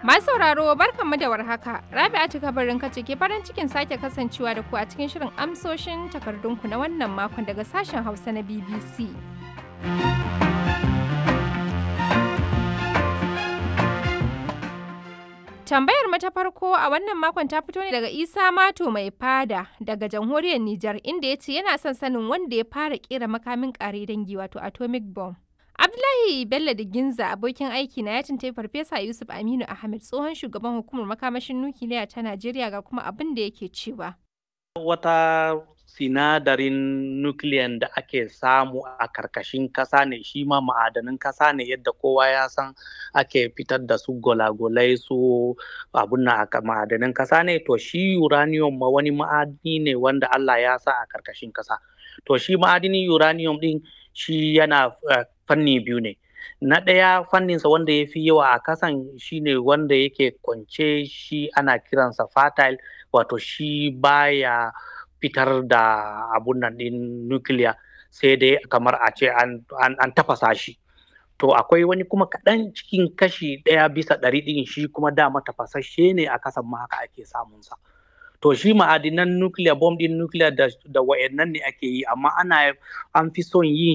Masu sauraro barkanmu da warhaka. Rabi'atu kabarin kace ke farin cikin sake kasancewa da ku a cikin shirin amsoshin takardunku na wannan makon daga sashen Hausa na BBC. Tambayar mu ta farko a wannan makon ta fito ne daga Isa Mato mai fada daga jamhuriyar Nijar inda ya ce yana son sanin wanda ya fara kera makamin kare dangi wato atomic bomb. Abdullahi Bello Diginza abokin aiki na ya tuntai Farfesa Yusuf Aminu Ahmed tsohon shugaban hukumar makamashin nukiliya ta Najeriya ga kuma abin da yake cewa. Wata sinadarin nukiliyan da ake samu a karkashin kasa ne shi ma ma'adanin kasa ne yadda kowa ya san ake fitar da su golagolai su abun na ma'adanin kasa ne to shi uranium ma wani ma'adini ne wanda Allah ya sa a karkashin kasa to shi ma'adinin uranium din shi yana uh, fanni biyu ne na ɗaya fanninsa wanda ya fi yawa a kasan shine wanda yake kwance shi ana kiransa fertile wato shi baya fitar da abun nan ɗin nukiliya sai dai kamar a ce an, an, tafasa shi to akwai wani kuma kaɗan cikin kashi ɗaya bisa ɗari ɗin shi kuma dama tafasashe ne a kasan ma haka ake samunsa to shi ma'adinan nukiliya bom ɗin nukiliya da, da wa'annan ne ake yi amma ana an fi son yin